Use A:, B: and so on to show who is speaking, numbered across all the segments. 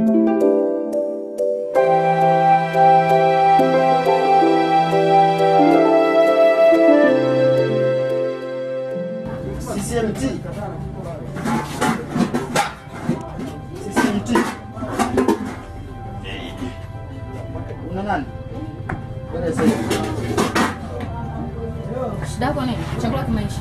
A: CCMT. CCMT. Una nani? Bwana sasa.
B: Shida yako nini? Chakula kimeisha.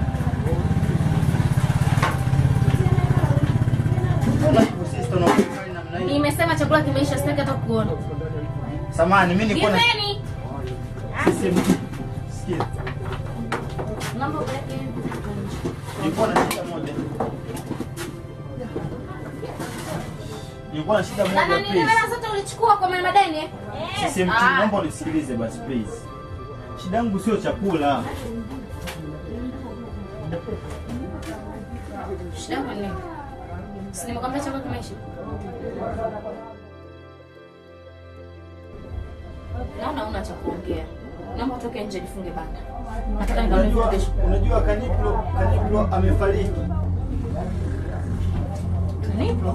A: Mbona hivyo sister unakuwa namna hii?
B: Nimesema chakula kimeisha, sitaki hata kuona.
A: Samahani, mimi niko na
B: Giveni.
A: CCMT. Sikia.
B: Naomba upeleke
A: Nilikuwa na shida moja. Nilikuwa na shida
B: Na
A: moja
B: nani
A: please.
B: hela zote ulichukua kwa mama madeni eh?
A: CCMT,
B: Ah.
A: naomba unisikilize basi please. Shida yangu sio chakula.
B: Shida yako ni nini? Si nimekwambia chakula kimeisha. Naona una cha kuongea. Naomba utoke nje nifunge banda. Nataka nikamlipe
A: Unajua,
B: kesho.
A: unajua Kaniplo, Kaniplo amefariki.
B: Kanipro?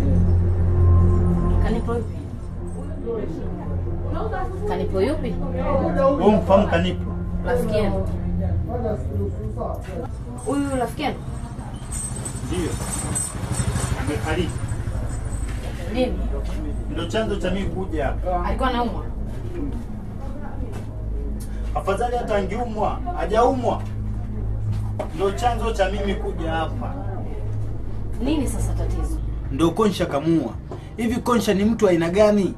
B: Kanipro yupi? Kanipro yupi?
A: Wewe mfahamu Kaniplo?
B: Rafiki yenu. Huyu rafiki yenu?
A: Ndio. Amefariki.
B: Nini?
A: Ndio chanzo cha mimi kuja hapa.
B: Alikuwa anaumwa?
A: Afadhali hata angeumwa, hajaumwa. Ndio chanzo cha mimi kuja hapa.
B: Nini sasa tatizo?
A: Ndio Konsha kamua. Hivi Konsha ni mtu aina gani?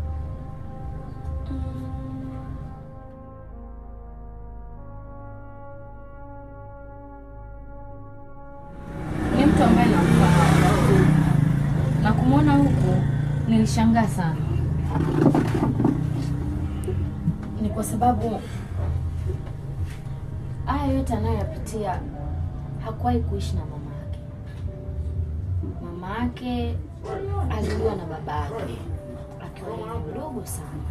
B: Ni mtu ambaye namfahamu na kumwona huku nilishangaa sana. Ni kwa sababu haya yote anayoyapitia hakuwahi kuishi na mama yake. Mama yake aliuliwa na baba yake akiwa yeye mdogo sana,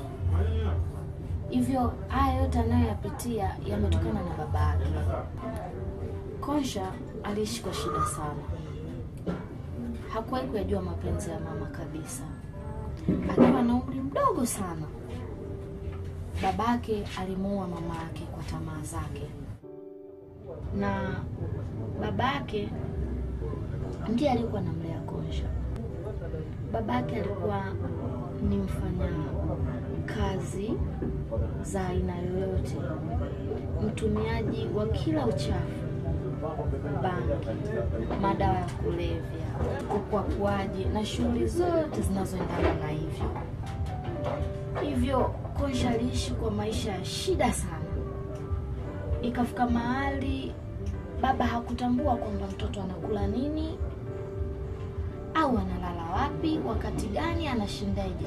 B: hivyo haya yote anayoyapitia yametokana na baba yake. Konsha aliishi kwa shida sana, hakuwahi kuyajua mapenzi ya mama kabisa. Akiwa na umri mdogo sana, babake alimuua mama yake kwa tamaa zake, na babake ndiye alikuwa anamlea Konsha. Babake alikuwa ni mfanya kazi za aina yoyote, mtumiaji wa kila uchafu bangi, madawa ya kulevya, ukwakuaji na shughuli zote zinazoendana na hivyo. Hivyo Konsha aliishi kwa maisha ya shida sana. Ikafika mahali baba hakutambua kwamba mtoto anakula nini au analala wapi, wakati gani, anashindaje.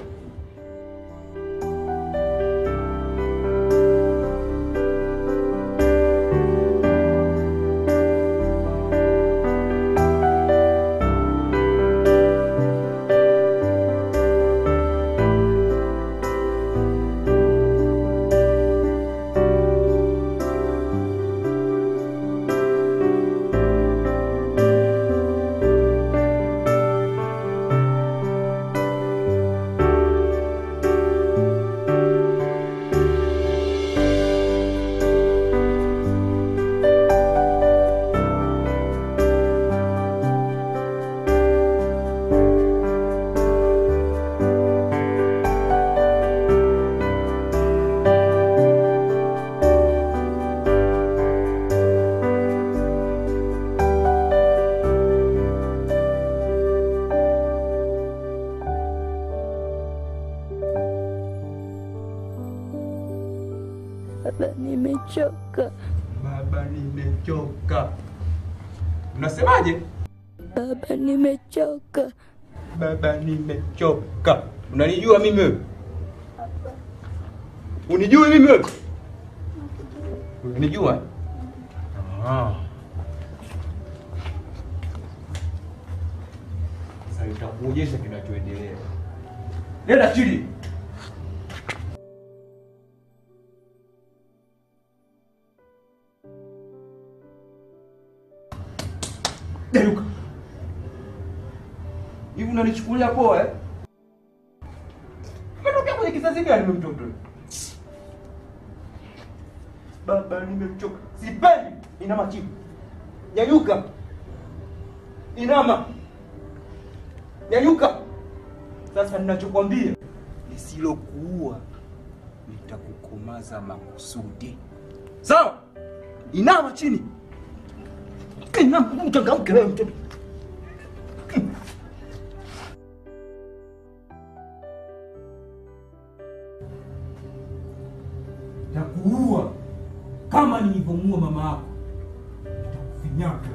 C: Baba, nimechoka.
D: Baba, nimechoka. Unasemaje?
C: Baba, nimechoka.
D: Baba, nimechoka. Unanijua mimi wewe? Unijui mimi wewe? Unanijua? eh? Ah. Sasa nitakuonyesha kinachoendelea. Nenda chini. Deruka. Hivi unanichukulia poa eh? Umetokea kwenye kizazi gani wewe mtoto? Baba nimechoka. Sipendi. Inama chini. Nyanyuka. Inama. Nyanyuka. Sasa ninachokwambia lisilokuua nitakukomaza makusudi. Sawa? Inama chini. Inama, uchangamke wewe mtoto. Nitakuua kama nilivyomuua mama yako. Nitakufinyaka.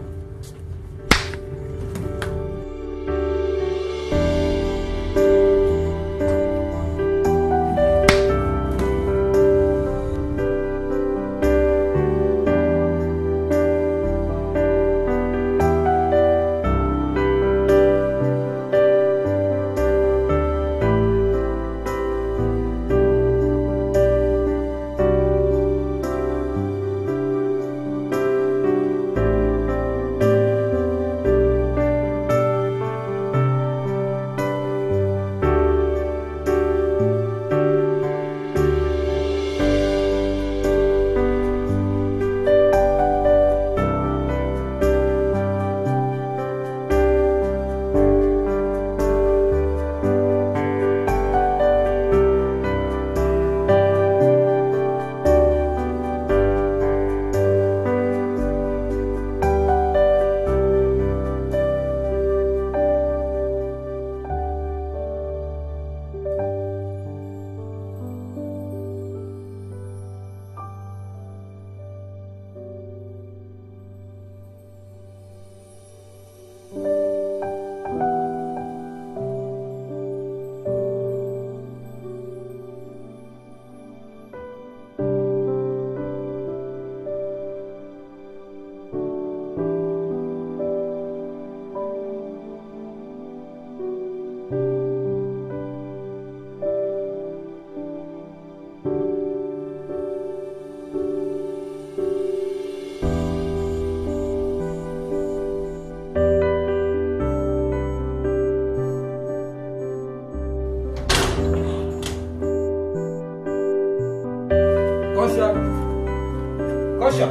D: Kosha. Kosha.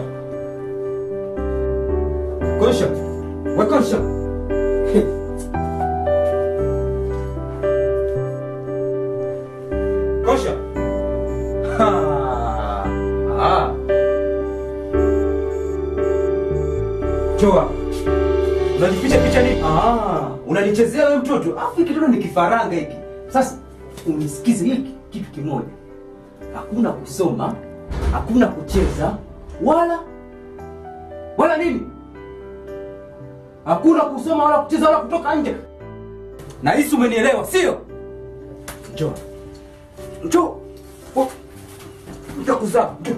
D: Kosha. We kosha. Kosha. Ha. Ah. Choa. Unajificha picha nini? Ah, unanichezea wewe mtoto. Afu hiki tena ni kifaranga hiki. Sasa unisikize hiki kitu kimoja hakuna kusoma, hakuna kucheza, wala wala nini, hakuna kusoma wala kucheza wala kutoka nje. Na hisi umenielewa, sio? Njoo, njoo, Oh, nitakuzaa. Njoo.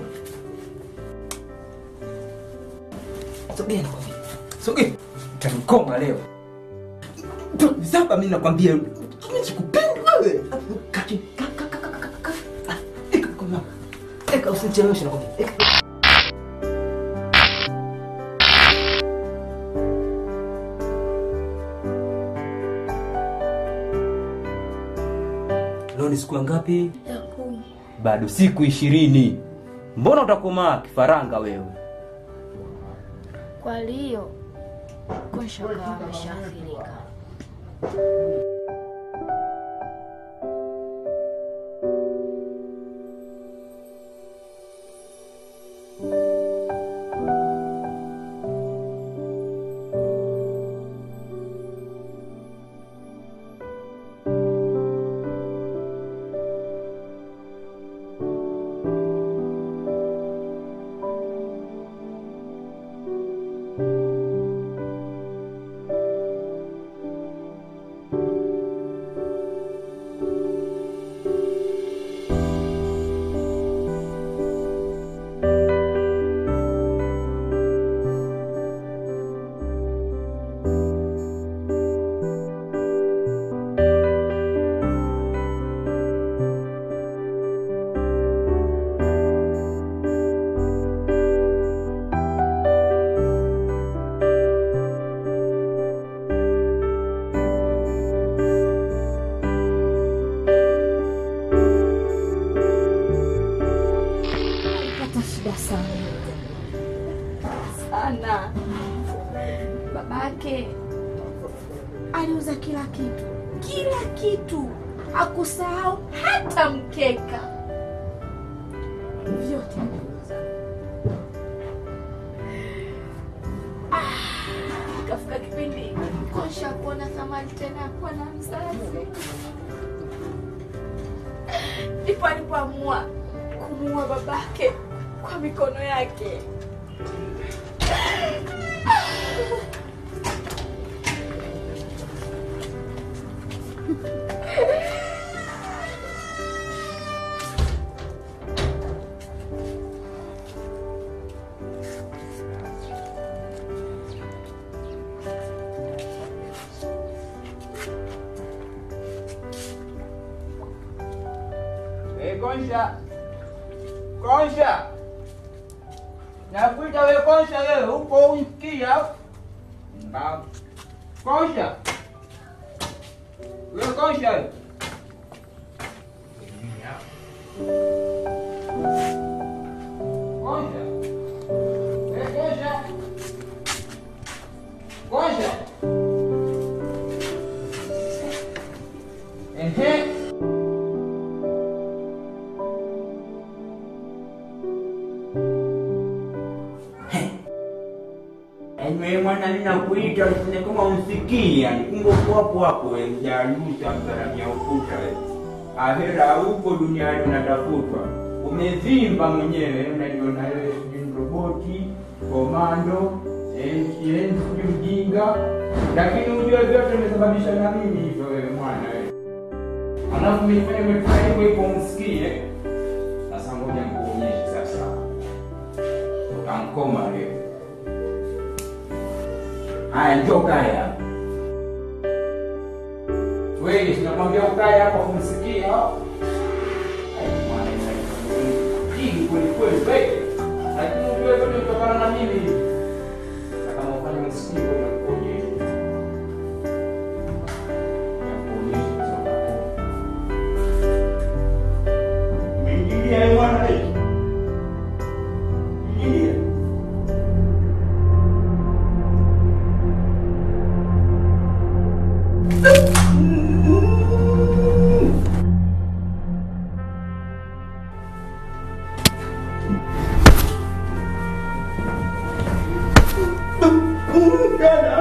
D: Sogea, nakwambia, sogea, utanikoma leo. Saba mimi nakwambia, mimi sikupendi wewe. Kaa chini, kaa, kaa, kaa, kaa, kaa, kaa. Ah, eka mkono wako. Eka usinicheleweshe nakwambia. Eka. Leo ni siku ya ngapi?
C: ya kumi.
D: Bado siku ishirini. Mbona utakomaa kifaranga wewe?
B: Kwa hiyo Konsha akawa ameshaathirika. yake aliuza kila kitu, kila kitu, hakusahau hata mkeka, vyote aliuza. Ah, Ikafika kipindi Konsha kuona thamani tena ya kuwa na mzazi, ndipo alipoamua kumuua babake kwa mikono yake.
E: We Konsha, Konsha, nakuita we Konsha, wewe upo unsikia? Mbavu. Konsha, we Konsha, we. Konsha, we Konsha, Konsha. Ehe. Ewe mwana ninakuita usine kama unsikii yani kumbe uko hapo hapo wewe mjaluta mgaramia ukuta wewe. Ahera huko duniani unatafutwa. Umevimba mwenyewe unajiona wewe sijui ni roboti, komando, MCN sijui mjinga. Lakini ujue vyote umesababisha na mimi hivyo wewe mwana wewe. Alafu nifanye umefanya hivyo hivyo umsikie. Sasa ngoja nikuonyeshe sasa. Utankoma leo. Haya, njoo kae hapa. Wewe tunakwambia ukae hapa kumsikia. Ai, mwana, hii kweli kweli wewe. Lakini ujue yote kutokana na mimi. Na kama ufanye msikii kwa kuonyesha. Nakuonyesha sasa.
A: Umeingilia wewe mwana wewe. Ingilia. Dada.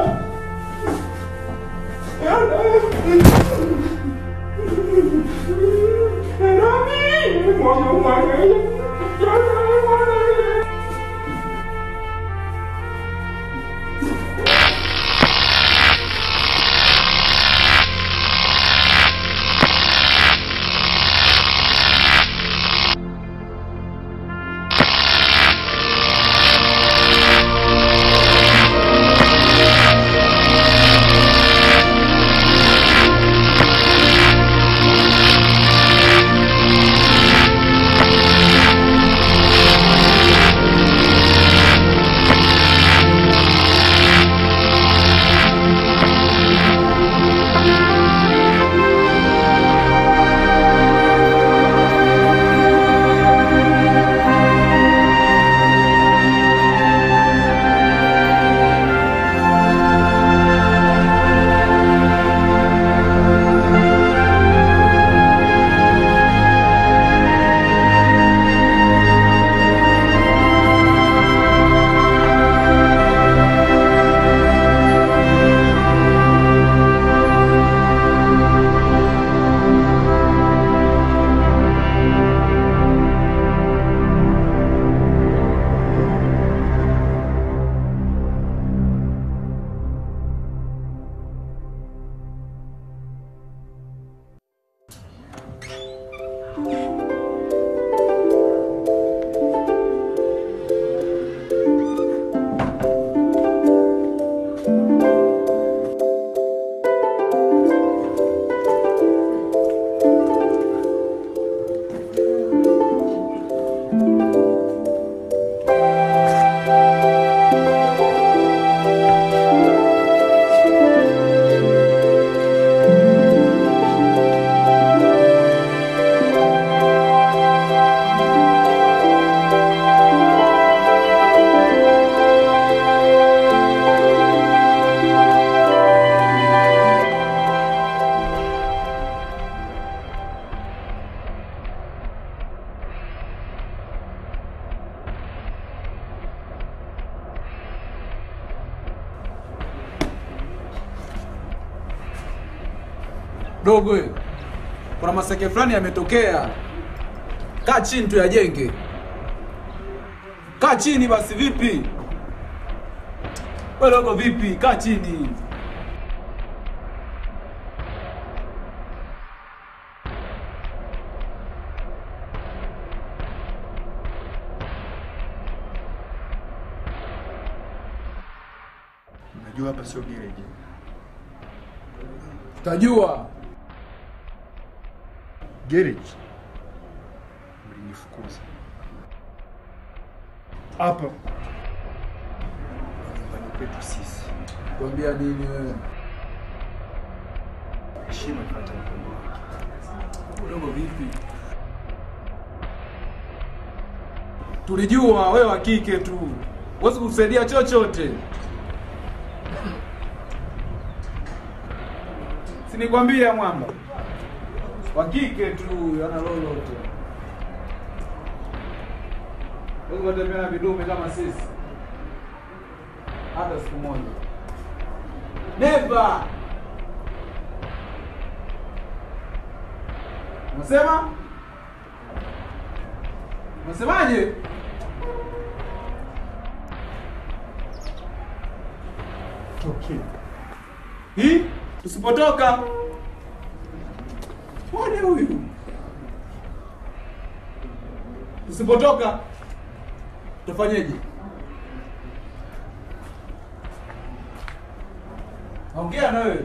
F: Dogo, we. kuna maseke fulani yametokea. Kaa chini tuyajenge. Kaa chini basi, vipi? We dogo, vipi? Kaa chini.
G: Unajua hapa sio garage.
F: Tajua
G: Garage. Mlinifukuza. Hapa. Nyumbani kwetu sisi.
F: kuambia nini wewe?
G: Heshima ifuata mkono wake.
F: Dogo, vipi? Tulijua wewe wa kike tu, huwezi kusaidia chochote. Sinikwambia mwamba, wa kike tu, ana lolote. Huwezi kutembea na vidume kama sisi hata siku moja. Never. Unasema? Unasemaje?
G: Okay.
F: Hii tusipotoka. Mwone huyu. Tusipotoka tufanyeje? Ongea na wewe.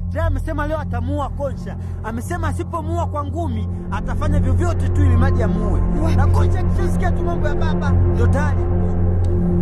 H: tayari amesema leo atamuua Konsha. Amesema asipomuua kwa ngumi atafanya vyovyote tu ili maji amuue, na Konsha akishasikia tu mambo ya baba ndio tayari